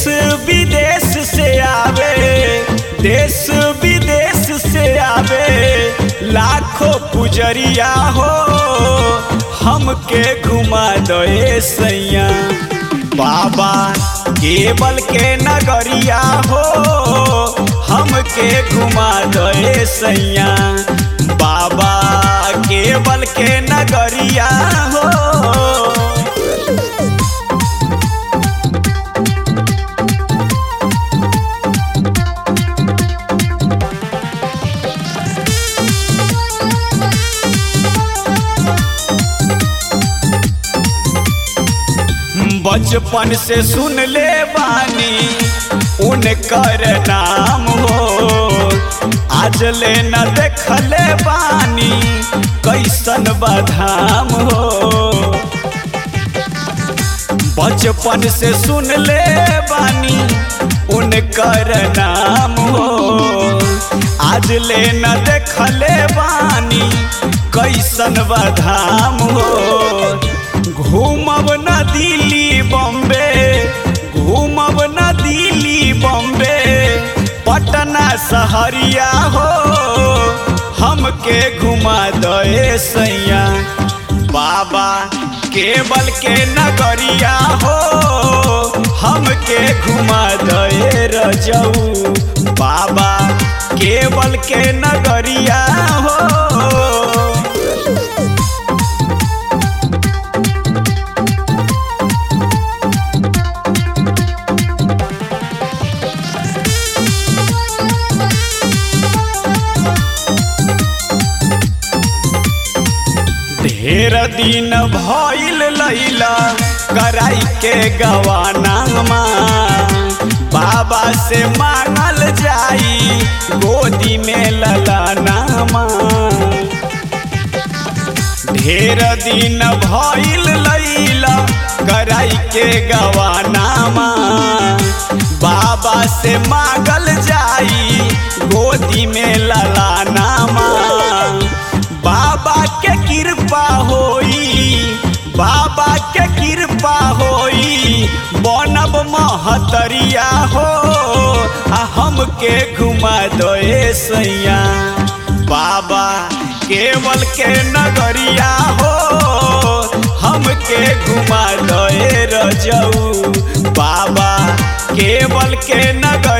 विदेश से आवे देश विदेश से आवे लाखों पुजरिया हो हमके घुमा दे सैया बाबा केवल के नगरिया हो हमके घुमा दे सैया बाबा केवल के नगरिया हो बचपन से सुन ले बानी उनकर नाम हो आज ले न देखले बानी कैसन बधाम हो बचपन से सुन ले बानी उनकर नाम हो आज ले न देखले बानी कैसन बधाम हो घूमब न दिल्ली बॉम्बे घूमब न दिल्ली बॉम्बे पटना सहरिया हो हमके घुमा दे सैया बाबा केवल के नगरिया हो हमके घुमा दे रजऊ बाबा केवल के नगरिया हो ढेर दिन भइल लैला कराई के गवानामा बाबा से मांगल जाई गोदी में ललानामा ढेर दिन भइल लैला कराई के गवानामा बाबा से मांगल जाई गोदी में ललानामा बाबा के कृपा होई बाबा के कृपा होई बनब महतरिया हो आ हमके घुमा दे सैया बाबा केवल के नगरिया हो हमके घुमा दे रजऊ बाबा केवल के नगर